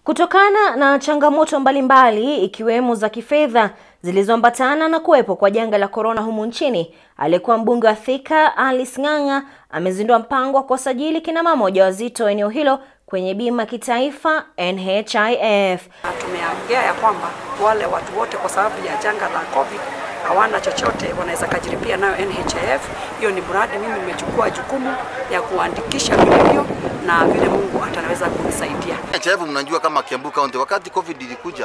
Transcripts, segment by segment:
Kutokana na changamoto mbalimbali ikiwemo za kifedha zilizoambatana na kuwepo kwa janga la korona humu nchini, aliyekuwa mbunge wa Thika Alice Ng'ang'a amezindua mpango wa kuwasajili kina mama wajawazito eneo hilo kwenye bima kitaifa NHIF. Tumeongea ya kwamba wale watu wote kwa sababu ya janga la COVID hawana chochote, wanaweza kajiripia nayo NHIF. Hiyo ni mradi mimi nimechukua jukumu ya kuandikisha vilivyo na vile Mungu atanaweza kunisaidia. NHIF mnajua kama Kiambu County wakati COVID ilikuja,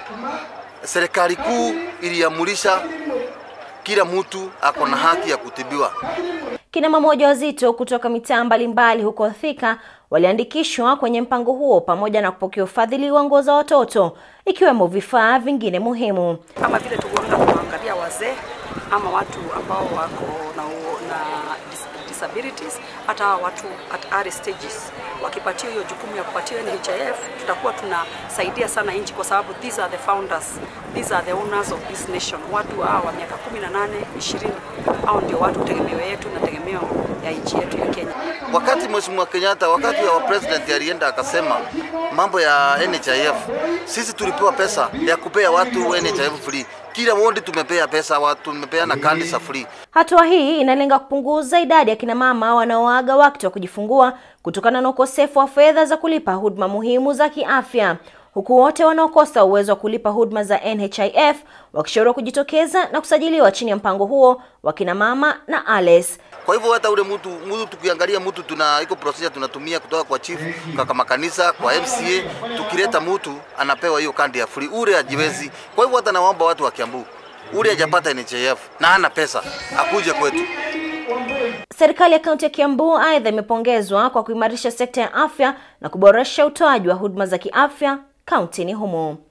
serikali kuu iliamurisha kila mtu ako na haki ya kutibiwa. Kina mama wajawazito kutoka mitaa mbalimbali huko Thika waliandikishwa kwenye mpango huo pamoja na kupokea ufadhili wa nguo za watoto ikiwemo vifaa vingine muhimu. Kama vile tukuenda kuangalia wazee ama watu ambao wako na, na disabilities, hata watu at early stages wakipatiwa hiyo jukumu ya kupatiwa NHIF, tutakuwa tunasaidia sana nchi, kwa sababu these are the founders, these are the owners of this nation. Watu hao wa miaka 18 20, hao ndio watu tegemeo yetu na tegemeo ya nchi yetu ya Kenya. Wakati Mheshimiwa Kenyatta, wakati wa president alienda akasema mambo ya NHIF, sisi tulipewa pesa ya kupea watu NHIF free. Kila wodi tumepea pesa, watu tumepeana kandi za free. Hatua hii inalenga kupunguza idadi ya kina mama wanaoaga wakati wa kujifungua kutokana na ukosefu wa fedha za kulipa huduma muhimu za kiafya, huku wote wanaokosa uwezo wa kulipa huduma za NHIF wakishauriwa kujitokeza na kusajiliwa chini ya mpango huo wa kina mama na ALES. Kwa hivyo hata ule mtu mtu tukiangalia mtu tuna iko procedure tunatumia kutoka kwa chief kwa kama kanisa kwa MCA, tukileta mtu anapewa hiyo kandi ya free, ule ajiwezi. Kwa hivyo hata naomba watu wa Kiambu, ule hajapata NHIF na hana pesa akuje kwetu. Serikali ya kaunti ya Kiambu aidha imepongezwa kwa kuimarisha sekta ya afya na kuboresha utoaji wa huduma za kiafya kauntini humo.